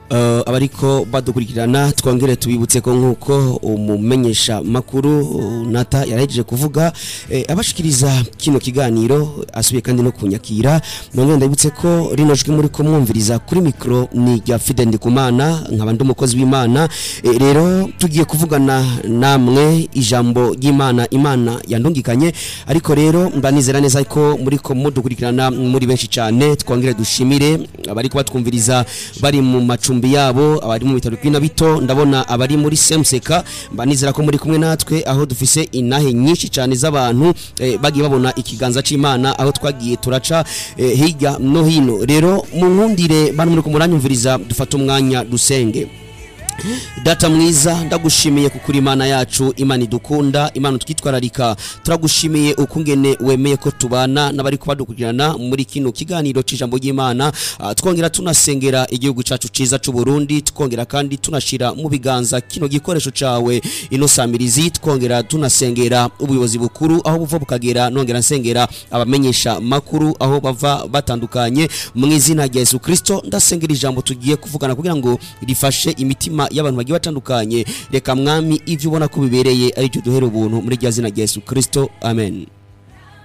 Uh, abariko badukurikirana twongere tubibutse ko nk'uko umumenyesha makuru uh, nata yarahejeje kuvuga eh, abashikiriza kino kiganiro asubiye kandi no kunyakira nongere ndabibutse ko rino jwi muri ko mwumviriza kuri mikro ni rya Fide Ndikumana nkaba ndi umukozi w'Imana eh, rero tugiye kuvugana namwe ijambo ry'Imana Imana yandungikanye ariko rero mbanizera neza ko muri ko mudukurikirana muri benshi cyane twongere dushimire abari kubatwumviriza bari mu macumbi yabo abari mu bitaro bw'ina bito ndabona abari muri semseka mbanizera ko muri kumwe natwe aho dufise inahe nyinshi cyane z'abantu eh, bagiye babona ikiganza c'Imana aho twagiye turaca eh, hirya no hino rero mu nkundire bano muri kumuranyumviriza dufata umwanya dusenge data mwiza ndagushimiye kukuri imana yacu imana idukunda imana twitwararika turagushimiye ukungene wemeye ko tubana n'abari kubadukurikirana muri kino kiganiro c'ijambo ry'imana Ah, twongera tunasengera igihugu cacu ciza c'u Burundi twongera kandi tunashira mu biganza kino gikoresho cawe ino samirizi twongera tunasengera ubuyobozi bukuru aho buva bukagera nongera nsengera abamenyesha makuru aho bava batandukanye mu izina rya Yesu Kristo ndasengera ijambo tugiye kuvugana kugira ngo rifashe imitima y'abantu bagiye batandukanye reka mwami ivyo ubona ko bibereye ari byo duhera ubuntu muri rya zina rya Yesu Kristo amen